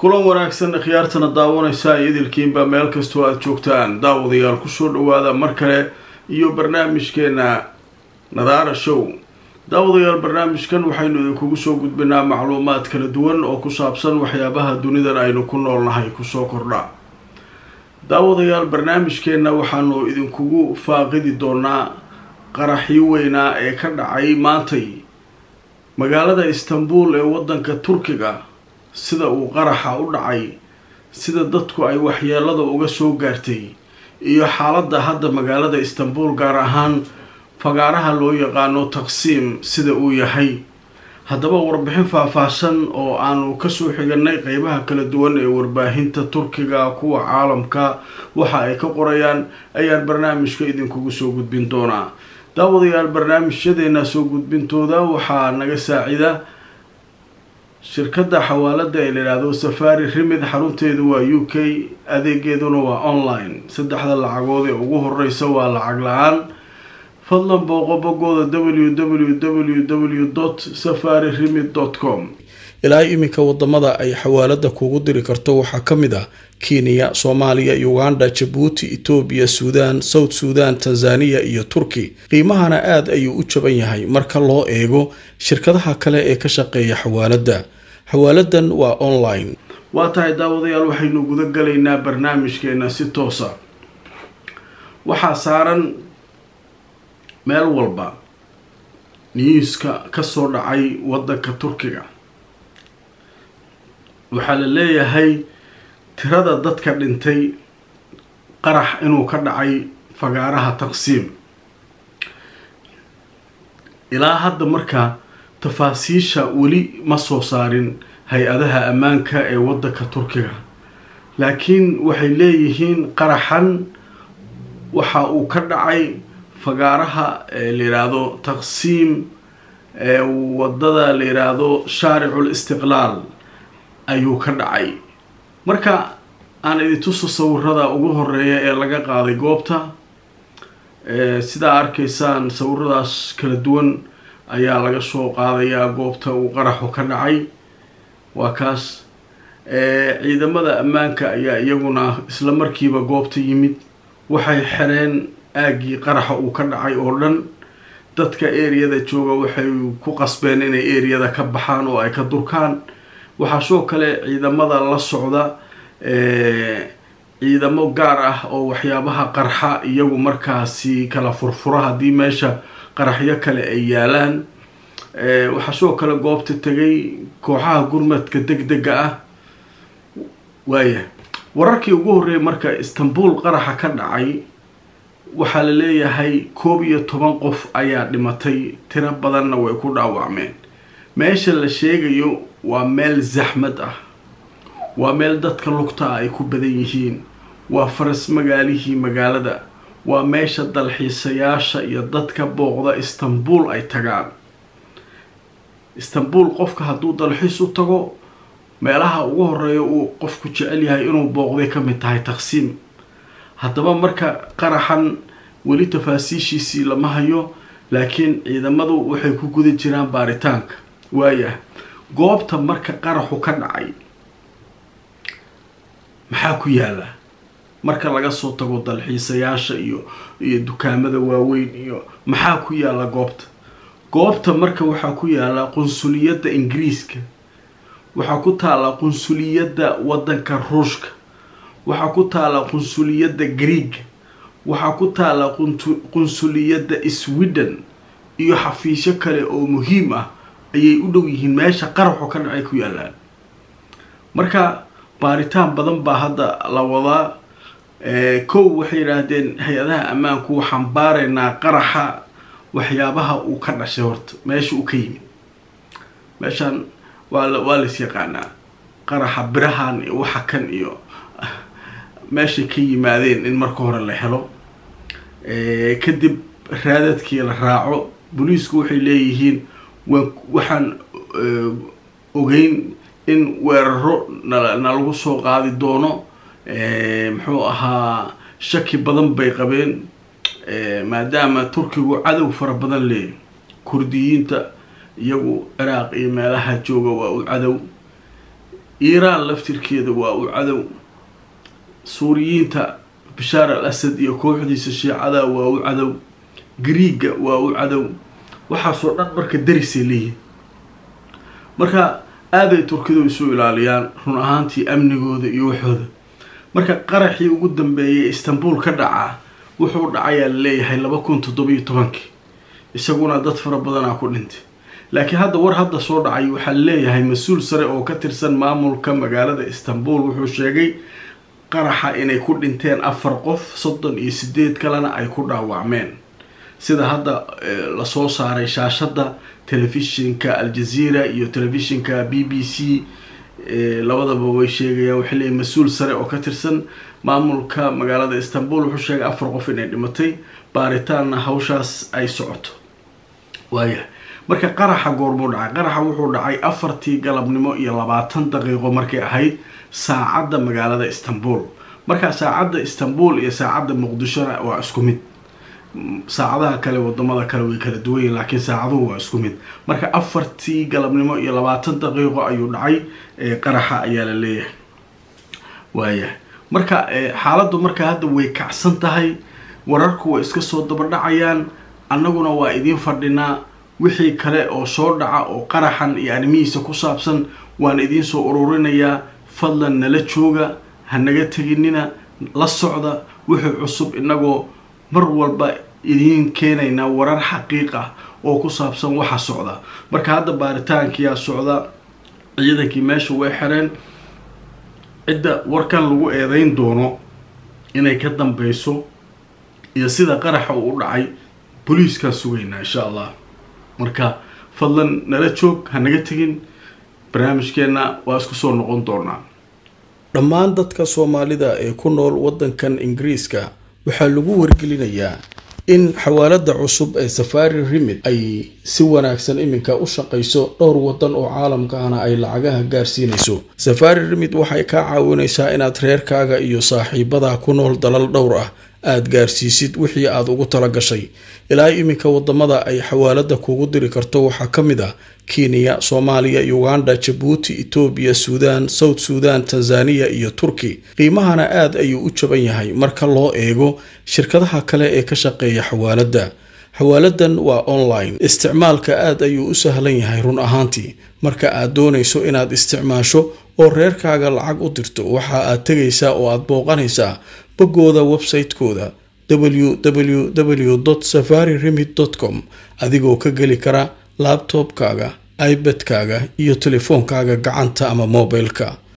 kulan wanaagsan khiyaartana daawanaysaa idilkiinba meel kastoo aada joogtaan daawadayaal kusoo dhawaada mar kale iyo barnaamijkeena nadaara show daawadayaal barnaamijkan waxaynu idinkugu soo gudbinaa macluumaad kala duwan oo ku saabsan waxyaabaha dunidan aynu ku noolnahay kusoo kordha daawadayaal barnaamijkeenna waxaanu idinkugu faaqidi doonaa qaraxii weynaa ee ka dhacay maantay magaalada istanbul ee waddanka turkiga sida uu qaraxa u dhacay sida dadku ay waxyeelada uga soo gaartay iyo xaaladda hadda magaalada istanbul gaar ahaan fagaaraha loo yaqaano taqsiim sida uu yahay haddaba warbixin faahfaahsan oo aanu kasoo xiganay qeybaha kala duwan ee warbaahinta turkiga kuwa caalamka waxa ay ka qorayaan ayaan barnaamijka idinkugu soo gudbin doonaa daawadayaal barnaamijyadeena soo gudbintooda waxaa naga saacida shirkadda xawaalada ee layidhaahdo safari rimid xarunteedu waa u k adeegeeduna waa online saddexda lacagood ee ugu horeysa waa lacag la-aan fadlan booqo bogooda w w w dot safari rimid dot com ilaa iminka wadamada ay xawaalada kugu diri karto waxaa ka mid ah kenya soomaaliya uganda jabuuti etoobiya suudaan south suudan tanzaniya iyo turki qiimahana aada ayuu u jaban yahay marka loo eego shirkadaha kale ee ka shaqeeya xawaalada xawaaladan waa online waa tahay daawadayaal waxaynu guda galaynaa barnaamijkeena si toosa waxaa saaran meel walba niyuuska kasoo dhacay wadanka turkiga waxaa la leeyahay tirada dadka dhintay qarax inuu ka dhacay fagaaraha taqsiim ilaa hadda markaa tafaasiisha weli ma soo saarin hay-adaha ammaanka ee wadanka turkiga laakiin waxay leeyihiin qaraxan waxa uu ka dhacay fagaaraha la yidhaahdo taqsiim wadada la yidhaahdo shaaricul istiqlaal ayuu ka dhacay marka aan idintuso sawirada ugu horeeya ee laga qaaday goobta sidaa arkaysaan sawiradaas kala duwan ayaa laga soo qaadayaa goobta uu qaraxu ka dhacay waa kaas ciidamada ammaanka ayaa iyaguna isla markiiba goobta yimid waxay xereen aaggii qaraxa uu ka dhacay oo dhan dadka eriyada jooga waxay ku qasbeen inay eriyada ka baxaan oo ay ka durkaan waxaa soo kale ciidamada la socda ciidamo gaar ah oo waxyaabaha qarxa iyagu markaasi kala furfura haddii meesha qaraxyo kale ay yaalaan waxaa soo kale goobta tegay kooxaha gurmadka deg dega ah waaya wararkii ugu horreeyay marka istanbul qaraxa ka dhacay waxaa la leeyahay koob iyo toban qof ayaa dhimatay tiro badanna way ku dhaawacmeen meesha la sheegayo waa meel zaxmad ah waa meel dadka lugtaa ay ku badan yihiin waa faras magaalihii magaalada waa meesha dalxiisayaasha iyo dadka booqda istanbul ay tagaan istanbul qofka hadduu dalxiis u tago meelaha ugu horeeya uu qofku jecel yahay inuu booqday ka mid tahay taqsiim haddaba marka qaraxan weli tafaasiishiisii lama hayo laakiin ciidamadu waxay ku guda jiraan baaritaanka waayah goobta marka qaraxu ka dhacay maxaa ku yaala marka laga soo tago dalxiisayaasha iyo iyo dukaamada waaweyn iyo maxaa ku yaala goobta goobta marka waxaa ku yaala qunsuliyadda ingiriiska waxaa ku taala qunsuliyadda waddanka ruushka waxaa ku taala qunsuliyadda greega waxaa ku taala qunsuliyadda sweden iyo xafiisyo kale oo muhiim ah ayay u dhow yihiin meesha qaraxu ka dhacay ku yaalaan marka baaritaan badan baa hadda la wadaa kow waxay yidhaahdeen hay-adaha ammaanku waxaan baaraynaa qaraxa waxyaabaha uu ka dhashay horta meesha uu ka yimid meeshaan waa waa lais yaqaanaa qaraxa birahan iyo waxa kan iyo meeshay ka yimaadeen in marka hore la helo kadib raadadkii la raaco booliisku waxay leeyihiin waxaan ogeyn in weeraro nalagu soo qaadi doono muxuu ahaa shaki badan bay qabeen maadaama turkigu cadow fara badan leeyahy kurdiyiinta iyagu ciraaq iyo meelaha jooga waa u cadow iiraan laftirkeeda waa u cadow suuriyiinta bashaar al asad iyo kooxdiisa shiicada waa u cadow griiga waa u cadow waxaasoo dhan marka darisay leeyihin marka aaday turkidu isu ilaaliyaan run ahaantii amnigooda iyo waxooda marka qaraxii ugu dambeeyay istanbul ka dhacaa wuxuu dhacayaa laleeyahay laba kun toddobiyo tobankii isaguna dad fara badanaa ku dhintay laakiin hadda war hadda soo dhacay waxaa leeyahay mas-uul sare oo ka tirsan maamulka magaalada istanbul wuxuu sheegay qaraxa inay ku dhinteen afar qof soddon iyo sideed kalena ay ku dhaawacmeen sida hadda lasoo saaray shaashadda telefishinka aljazeera iyo telefishinka b b c labadaba way sheegayaan waxay leeyihin mas-uul sare oo ka tirsan maamulka magaalada istanbul wuxuu sheegay afar qof inay dhimatay baaritaanna hawshaas ay socoto waaya marka qaraxa goormuu dhacay qaraxa wuxuu dhacay afartii galabnimo iyo labaatan daqiiqo markay ahayd saacadda magaalada istanbul markaa saacadda istanbul iyo saacadda muqdishona waa isku mid saacadaha kale wadamada kale way kala duwan yihin laakiin saacaduhu waa isku mid marka afartii galabnimo iyo labaatan daqiiqo ayuu dhacay qaraxa ayaa la leeyahay waaya marka xaaladdu marka hadda way kacsan tahay wararku way iska soo dabadhacayaan annaguna waa idiin fadhinaa wixii kale oo soo dhaca oo qaraxan iyo arrimihiisa ku saabsan waan idiin soo ururinayaa fadlan nala jooga ha naga teginina la socda wixii cusub inagoo mar walba idiin keenaynaa warar xaqiiq ah oo ku saabsan waxa socda marka hadda baaritaankiyaa socda ciidankii meesha way xereen cidda warkan lagu eedeyn doono inay ka dambeyso iyo sida qaraxa uu u dhacay booliiskaa sugaynaa insha allah marka fadlan nala joog ha naga tegin barnaamijkeenna waa isku soo noqon doonaa dhammaan dadka soomaalida ee ku nool waddankan ingiriiska waxaa lagu wargelinayaa in xawaalada cusub ee safari remid ay si wanaagsan iminka u shaqayso dhowr wadan oo caalamka ahna ay lacagaha gaarsiinayso safari remid waxay kaa caawinaysaa inaad reerkaaga iyo saaxiibada ku nool dalal dhowr ah aada gaarsiisid wixii aada ugu tala gashay ilaa iminka wadamada ay xawaalada kugu diri karto waxaa ka mid ah kenya soomaaliya uganda jabuuti etoobiya suudaan south suudan tanzaniya iyo turki qiimahana aad ayuu u jaban yahay marka loo eego shirkadaha kale ee ka shaqeeya xawaaladda xawaaladan waa online isticmaalka aad ayuu u sahlan yahay run ahaantii marka aad doonayso inaad isticmaasho oo reerkaaga lacag u dirto waxa aad tegaysaa oo aad booqanaysaa boggooda website-kooda www safari remid com adigoo ka geli kara labtobkaaga ibadkaaga iyo telefoonkaaga gacanta ama mobilka